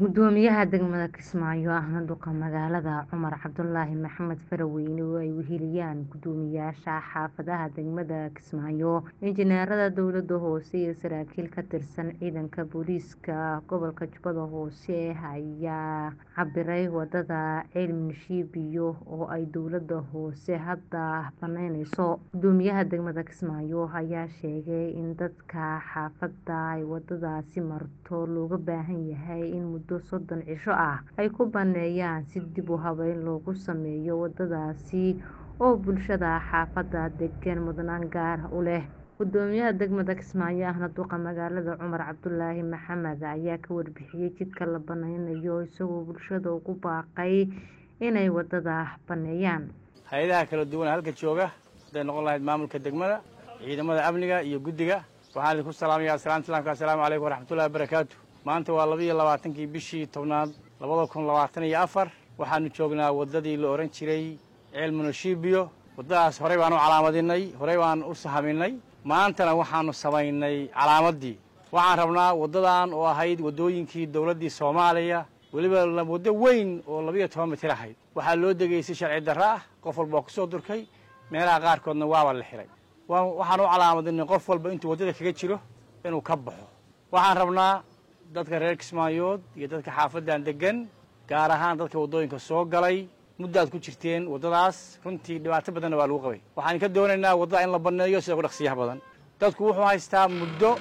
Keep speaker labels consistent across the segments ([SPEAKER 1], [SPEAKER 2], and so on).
[SPEAKER 1] gudoomiyaha degmada kismaayo ahna duqa magaalada cumar cabdulaahi maxamed faraweyne oo ay weheliyaan gudoomiyaasha xaafadaha degmada kismaayo injineerada dowlada hoose iyo saraakiil ka tirsan ciidanka booliiska gobolka jubbada hoose ayaa cabiray wadada ceelminshiibiyo oo ay dowlada hoose hadda baneyneyso gudoomiyaha degmada kismaayo ayaa sheegay in dadka xaafada ay wadadaasi marto looga baahan yahay in muddo soddon cisho ah ay ku baneeyaan si dib u habeyn loogu sameeyo wadadaasi oo bulshada xaafada degan mudnaan gaar u leh gudoomiyaha degmada kismaayo ahna duqa magaalada cumar cabdulaahi maxamed ayaa ka warbixiyey jidka la baneynayo isagoo bulshada ugu baaqay inay wadada baneeyaan
[SPEAKER 2] hay-adaha kala duwan halka jooga hadday noqon lahayd maamulka degmada ciidamada amniga iyo guddiga waxaan idinku salaamayaa asalaamta islaamka assalaamu calaykum waraxmatullahi wabarakaatu maanta waa labaiyo labaatankii bishii tobnaad labada kun labaatan iyo afar waxaanu joognaa waddadii la odhan jiray ceel munoshibiyo waddadaas horey baan u calaamadinay horey baan u sahaminay maantana waxaanu samaynay calaamaddii waxaan rabnaa waddadan oo ahayd waddooyinkii dowladdii soomaaliya weliba waddo weyn oo labiiyo toban mitir ahayd waxaa loo degeysay sharci darro ah qof walba oo ku soo durkay meelaha qaarkoodna waaba la xihay waxaan u calaamadinay qof walba intuu waddada kaga jiro inuu ka baxo waxaan rabnaa dadka reer kismaayood iyo dadka xaafaddan deggan gaar ahaan dadka waddooyinka soo galay muddaad ku jirteen waddadaas runtii dhibaato badanna waa lagu qabay waxaan ka doonaynaa waddada in la banneeyo sida ugu dhaqsiyaha badan dadku wuxuu haystaa muddo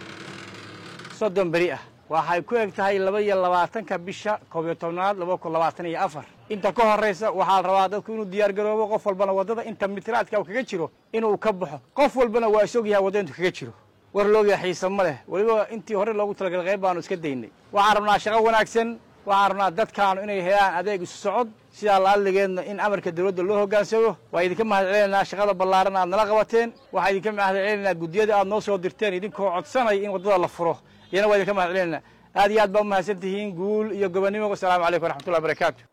[SPEAKER 2] soddon beri ah waxay ku eg tahay laba iyo labaatanka bisha koob iyo tobnaad laba kun labaatan iyo afar inta ka horraysa waxaa la rabaa dadku inuu diyaar garoobo qof walbana waddada inta mitiraadka u kaga jiro inuu ka baxo qof walbana waa is ogyahay waddada intuu kaga jiro war looga xiisa ma leh weliba intii hore loogu talagalay qayb baanu iska daynay waxaan rabnaa shaqo wanaagsan waxaan rabnaa dadkaanu inay helaan adeeg isu socod sidaa laalligeedna in amarka dawladda loo hoggaansamo waa idinka mahad celinaynaa shaqada ballaaran aad nala qabateen waxaa idinka mahad celinaynaa guddiyada aad noo soo dirteen idinkoo codsanaya in waddada la furo iyana waa idinka mahad celinaynaa aad iyo aad baa u mahadsan tihiin guul iyo gobonnimo wasalaamu calaykum waraxmatullahi barakaatu